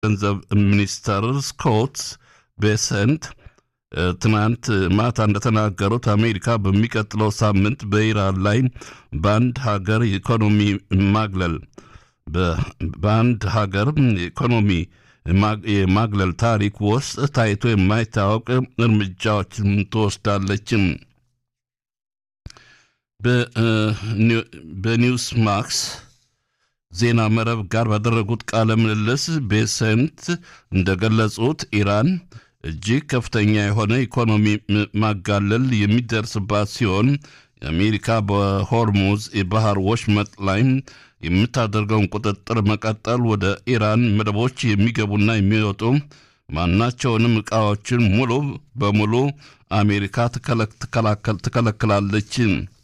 ገንዘብ ሚኒስተር ስኮት ቤሰንት ትናንት ማታ እንደተናገሩት አሜሪካ በሚቀጥለው ሳምንት በኢራን ላይ በአንድ ሀገር ኢኮኖሚ ማግለል በአንድ ሀገር ኢኮኖሚ የማግለል ታሪክ ውስጥ ታይቶ የማይታወቅ እርምጃዎችን ትወስዳለችም። በኒውስ ማክስ ዜና መረብ ጋር ባደረጉት ቃለ ምልልስ ቤሰንት እንደገለጹት ኢራን እጅግ ከፍተኛ የሆነ ኢኮኖሚ ማጋለል የሚደርስባት ሲሆን የአሜሪካ በሆርሙዝ የባህር ወሽመጥ ላይ የምታደርገውን ቁጥጥር መቀጠል ወደ ኢራን መደቦች የሚገቡና የሚወጡ ማናቸውንም ዕቃዎችን ሙሉ በሙሉ አሜሪካ ትከለክላለች።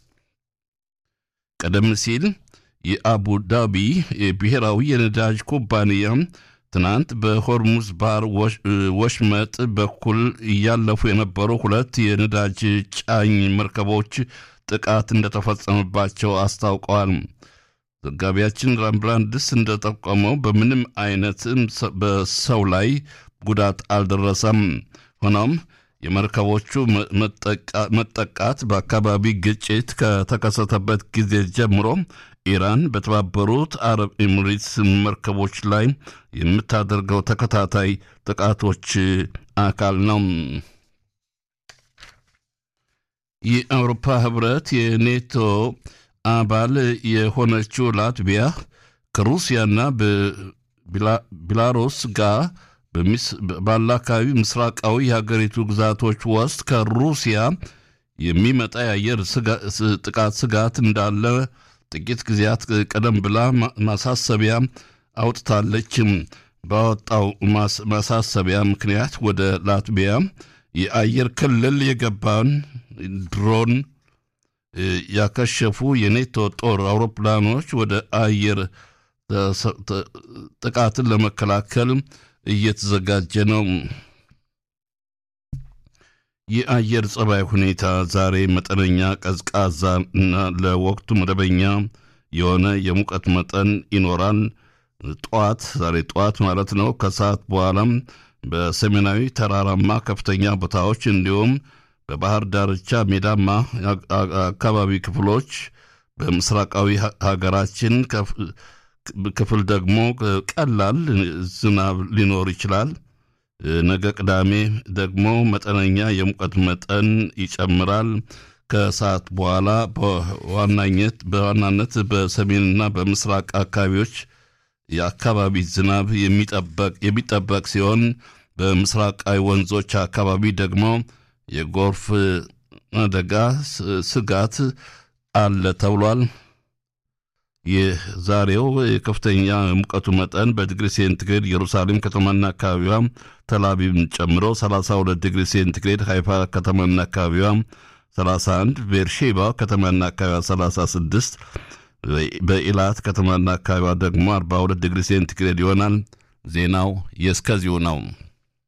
ቀደም ሲል የአቡ ዳቢ የብሔራዊ የነዳጅ ኩባንያ ትናንት በሆርሙዝ ባህር ወሽመጥ በኩል እያለፉ የነበሩ ሁለት የነዳጅ ጫኝ መርከቦች ጥቃት እንደተፈጸመባቸው አስታውቀዋል። ዘጋቢያችን ራምብራንድስ እንደጠቆመው በምንም አይነት በሰው ላይ ጉዳት አልደረሰም። ሆኖም የመርከቦቹ መጠቃት በአካባቢ ግጭት ከተከሰተበት ጊዜ ጀምሮ ኢራን በተባበሩት አረብ ኤሚሬትስ መርከቦች ላይ የምታደርገው ተከታታይ ጥቃቶች አካል ነው። የአውሮፓ ህብረት የኔቶ አባል የሆነችው ላትቪያ ከሩሲያና ቤላሩስ ጋር ባለ አካባቢ ምስራቃዊ የሀገሪቱ ግዛቶች ውስጥ ከሩሲያ የሚመጣ የአየር ጥቃት ስጋት እንዳለ ጥቂት ጊዜያት ቀደም ብላ ማሳሰቢያ አውጥታለችም። ባወጣው ማሳሰቢያ ምክንያት ወደ ላትቪያ የአየር ክልል የገባን ድሮን ያከሸፉ የኔቶ ጦር አውሮፕላኖች ወደ አየር ጥቃትን ለመከላከል እየተዘጋጀ ነው። የአየር ጸባይ ሁኔታ ዛሬ መጠነኛ ቀዝቃዛ እና ለወቅቱ መደበኛ የሆነ የሙቀት መጠን ይኖራል። ጠዋት ዛሬ ጠዋት ማለት ነው። ከሰዓት በኋላም በሰሜናዊ ተራራማ ከፍተኛ ቦታዎች እንዲሁም በባህር ዳርቻ ሜዳማ አካባቢ ክፍሎች በምስራቃዊ ሀገራችን ክፍል ደግሞ ቀላል ዝናብ ሊኖር ይችላል። ነገ ቅዳሜ ደግሞ መጠነኛ የሙቀት መጠን ይጨምራል። ከሰዓት በኋላ በዋናነት በሰሜንና በምስራቅ አካባቢዎች የአካባቢ ዝናብ የሚጠበቅ ሲሆን በምስራቃዊ ወንዞች አካባቢ ደግሞ የጎርፍ አደጋ ስጋት አለ ተብሏል። የዛሬው የከፍተኛ ሙቀቱ መጠን በዲግሪ ሴንቲግሬድ ኢየሩሳሌም ከተማና አካባቢዋ ተላቢብን ጨምሮ 32 ዲግሪ ሴንቲግሬድ፣ ሃይፋ ከተማና አካባቢዋ 31፣ ቤርሼባ ከተማና አካባቢዋ 36፣ በኢላት ከተማና አካባቢዋ ደግሞ 42 ዲግሪ ሴንቲግሬድ ይሆናል። ዜናው የእስከዚሁ ነው።